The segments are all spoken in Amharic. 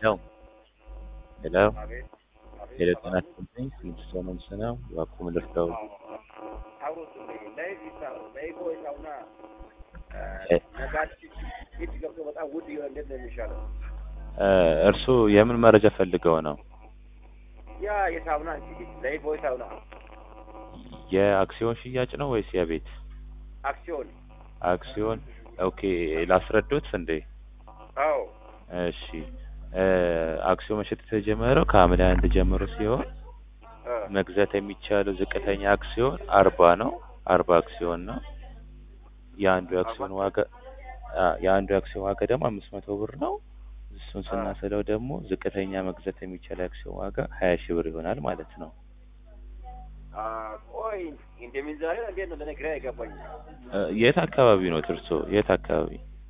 Hello. Hello. አቤት አቤት ሄሎ ሰላም ጤና ይስጥልኝ። ስድስት ሰው ነው የምሰናው እባክዎ ልርዳው? አውሩልኝ ላይ ቢሳው ላይ ቦይታውና እ ነጋዴ ፊት ገብቶ በጣም ውድ ይሆን እንዴት ነው የሚሻለው? እ እርስዎ የምን መረጃ ፈልገው ነው? ያ የሳውና እንጂ ላይ ቦይታውና የአክሲዮን ሽያጭ ነው ወይስ የቤት አክሲዮን አክሲዮን? ኦኬ ላስረዶት እንዴ? አዎ እሺ እ አክሲዮን መሸጥ የተጀመረው ከሐምሌ አንድ ጀምሮ ሲሆን እ መግዛት የሚቻለው ዝቅተኛ አክሲዮን አርባ ነው። አርባ አክሲዮን ነው። የአንዱ የአክሲዮን ዋጋ አ የአንዱ የአክሲዮን ዋጋ ደግሞ አምስት መቶ ብር ነው። እሱን ስናስለው ደግሞ ዝቅተኛ መግዛት የሚቻል የአክሲዮን ዋጋ ሀያ ሺህ ብር ይሆናል ማለት ነው። አ ቆይ እንደምን ዛሬ እንዴት ነው ለነገር አይገባኝ። እ የት አካባቢ ነው እርሶ? የት አካባቢ?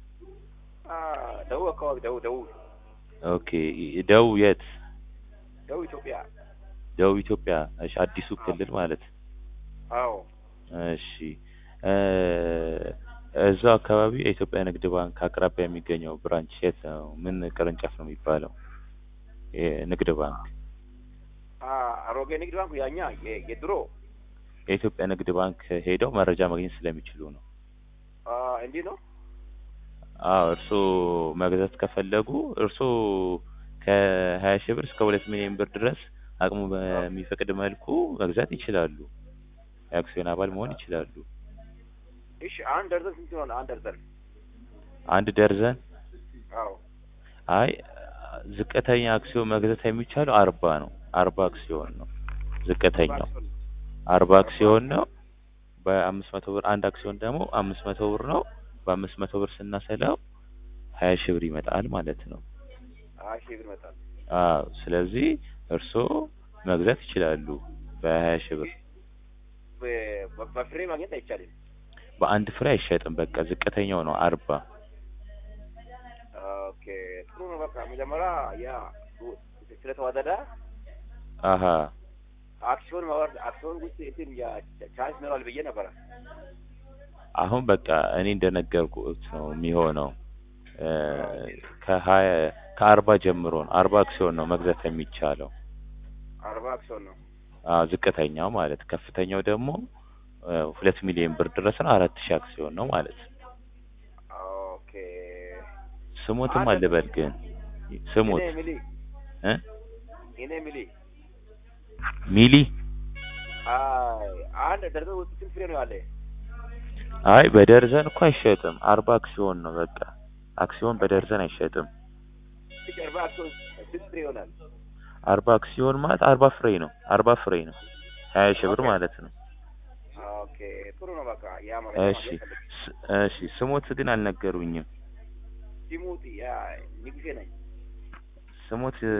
አ ደቡብ አካባቢ ደቡብ ደቡብ ኦኬ ደቡብ የት? ደቡብ ኢትዮጵያ ደቡብ ኢትዮጵያ። እሺ አዲሱ ክልል ማለት አዎ እሺ እ እዛው አካባቢ የኢትዮጵያ ንግድ ባንክ አቅራቢያ የሚገኘው ብራንች የት ነው? ምን ቅርንጫፍ ነው የሚባለው? የንግድ ባንክ አ አሮጌ ንግድ ባንክ ያኛ የ- የድሮ የኢትዮጵያ ንግድ ባንክ ሄደው መረጃ ማግኘት ስለሚችሉ ነው። አ እንዲህ ነው አዎ እርስዎ መግዛት ከፈለጉ እርስዎ ከሀያ ሺህ ብር እስከ ሁለት ሚሊዮን ብር ድረስ አቅሙ በሚፈቅድ መልኩ መግዛት ይችላሉ። የአክሲዮን አባል መሆን ይችላሉ። እሺ አንድ ደርዘን ስንት ይሆናል? አንድ ደርዘን አንድ ደርዘን አዎ አይ ዝቅተኛ አክሲዮን መግዛት የሚቻለው አርባ ነው። አርባ አክሲዮን ነው ዝቅተኛው አርባ አክሲዮን ነው። በአምስት መቶ ብር አንድ አክሲዮን ደግሞ አምስት መቶ ብር ነው። በአምስት መቶ ብር ስናሰላው ሀያ ሺህ ብር ይመጣል ማለት ነው። ሀያ ሺህ ብር ይመጣል። አዎ ስለዚህ እርስዎ መግዛት ይችላሉ በሀያ ሺህ ብር። በ- በ- በፍሬ ማግኘት አይቻልም። በአንድ ፍሬ አይሸጥም። በቃ ዝቅተኛው ነው አርባ ኦኬ ጥሩ ነው። በቃ መጀመሪያ ያ ስለተዋደደ አሀ አክሲዮን ማወርድ አክሲዮን ውስጥ እንትን ያ ቻንስ ይኖራል ብዬ ነበረ። አሁን በቃ እኔ እንደነገርኩት ነው የሚሆነው። እ ከሀያ ከአርባ ጀምሮ ነው አርባ አክሲዮን ነው መግዛት የሚቻለው። አርባ አክሲዮን ነው። አዎ ዝቅተኛው ማለት ከፍተኛው ደግሞ እ ሁለት ሚሊዮን ብር ድረስ ነው አራት ሺህ አክሲዮን ነው ማለት ነው። ኦኬ ስሞትም አልበል ግን ስሞት እኔ ሚሊ እ እኔ ሚሊ ሚሊ አይ አንድ ደርዘን ውስጥ ስንት ፍሬ ነው ያለ? አይ በደርዘን እኮ አይሸጥም። አርባ አክሲዮን ነው በቃ አክሲዮን በደርዘን አይሸጥም። እሺ አርባ አክሲዮን ስንት ፍሬ ይሆናል? አርባ አክሲዮን ማለት አርባ ፍሬ ነው። አርባ ፍሬ ነው ሀያ ሺህ ብር ማለት ነው። ኦኬ ጥሩ ነው። በቃ ያ ማለት እሺ ስ- እሺ ስሞት ግን አልነገሩኝም። ሲሙቲ ያ ንጉሴ ነኝ። ስሞት እ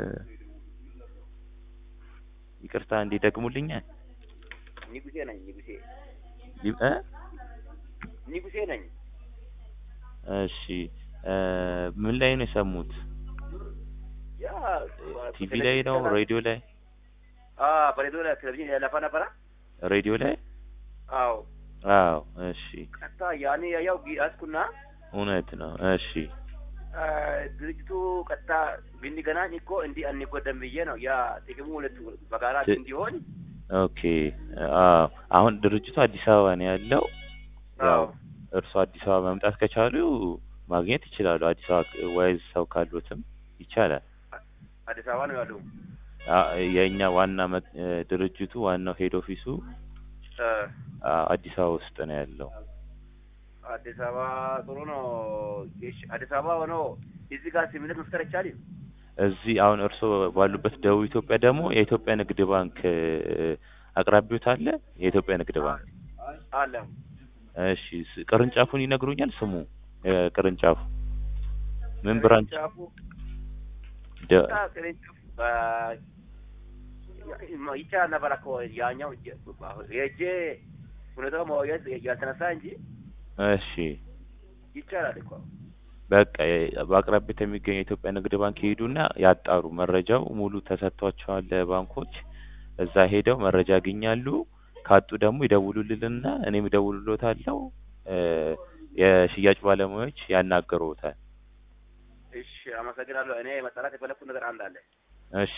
ይቅርታ እንዲደግሙልኛል ንጉሴ ነኝ። ንጉሴ ሊ- እ ንጉሴ ነኝ። እሺ እ ምን ላይ ነው የሰሙት? ያ ቲቪ ላይ ነው? ሬዲዮ ላይ? አ በሬዲዮ ላይ ቴሌቪዥን ያለፋ ነበረ። ሬዲዮ ላይ? አዎ አዎ እሺ ቀጥታ ያኔ ያው ያዝኩና እውነት ነው። እሺ አ፣ ድርጅቱ ቀጥታ ብንገናኝ እኮ እንዲህ አንጎዳም ብዬ ነው። ያ ጥቅሙ ሁለቱ በጋራ ት- እንዲሆን ኦኬ አዎ አሁን ድርጅቱ አዲስ አበባ ነው ያለው። ያው አዎ እርሱ አዲስ አበባ መምጣት ከቻሉ ማግኘት ይችላሉ። አዲስ አበባ ወይዝ ሰው ካሉትም ይቻላል። አዲስ አበባ ነው ያለው። አ- የእኛ ዋና መ- እ ድርጅቱ ዋናው ሄድ ኦፊሱ አ፣ አ- አዲስ አበባ ውስጥ ነው ያለው። አዲስ አበባ ጥሩ ነው። እሺ አዲስ አበባ ሆኖ እዚህ ጋር ስምምነት መፍጠር አይቻልም? እዚህ አሁን እርስዎ ባሉበት ደቡብ ኢትዮጵያ ደግሞ የኢትዮጵያ ንግድ ባንክ እ አቅራቢዎት አለ። የኢትዮጵያ ንግድ ባንክ አለ እሺ ስ- ቅርንጫፉን ይነግሩኛል? ስሙ እ ቅርንጫፉ ምን ብራንች? ቅርንጫፉ ደ- አ፣ ቅርንጫፉ በ- ይቻላል ነበር እኮ ያኛው የእጄ ሁኔታው ማወያየት ያልተነሳ እንጂ እሺ ይቻላል እኮ። በቃ የ- በአቅራቢያት የሚገኘው የኢትዮጵያ ንግድ ባንክ ይሄዱና ያጣሩ። መረጃው ሙሉ ተሰጥቷቸዋል ለባንኮች። እዛ ሄደው መረጃ ያገኛሉ። ካጡ ደግሞ ይደውሉልንና እኔም እደውልሎታለሁ። እ የሽያጭ ባለሙያዎች ያናገሩታል። እሺ አመሰግናለሁ። እኔ መጠራት የፈለኩት ነገር አንድ አለ። እሺ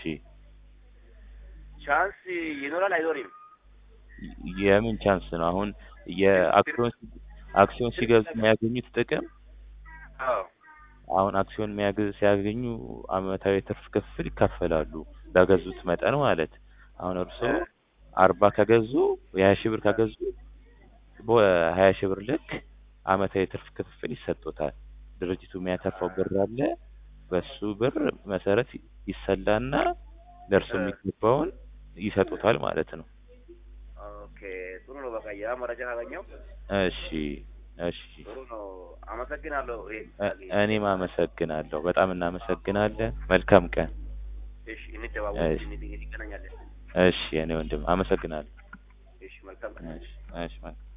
ቻንስ ይኖራል አይኖርም? የምን ቻንስ ነው? አሁን የአክሲዮን አክሲዮን ሲገዙ የሚያገኙት ጥቅም አዎ አሁን አክሲዮን የሚያገ ሲያገኙ አመታዊ ትርፍ ክፍል ይካፈላሉ በገዙት መጠን ማለት አሁን እርስዎ አርባ ከገዙ የሀያ ሺህ ብር ከገዙ በሀያ ሺህ ብር ልክ አመታዊ ትርፍ ክፍል ይሰጡታል። ድርጅቱ የሚያተርፈው ብር አለ። በሱ ብር መሰረት ይሰላና ለእርሱ የሚገባውን ይሰጡታል ማለት ነው። ኦኬ ጥሩ ነው። በቃ ያ መረጃ ካገኘው እሺ እሺ ጥሩ ነው። አመሰግናለሁ። ይሄ እ- እኔም አመሰግናለሁ። በጣም እናመሰግናለን። መልካም ቀን። እሺ እንደዋወል እሺ። እንገናኛለን። እሺ እኔ ወንድም አመሰግናለሁ። እሺ መልካም ቀን። እሺ እሺ መልካም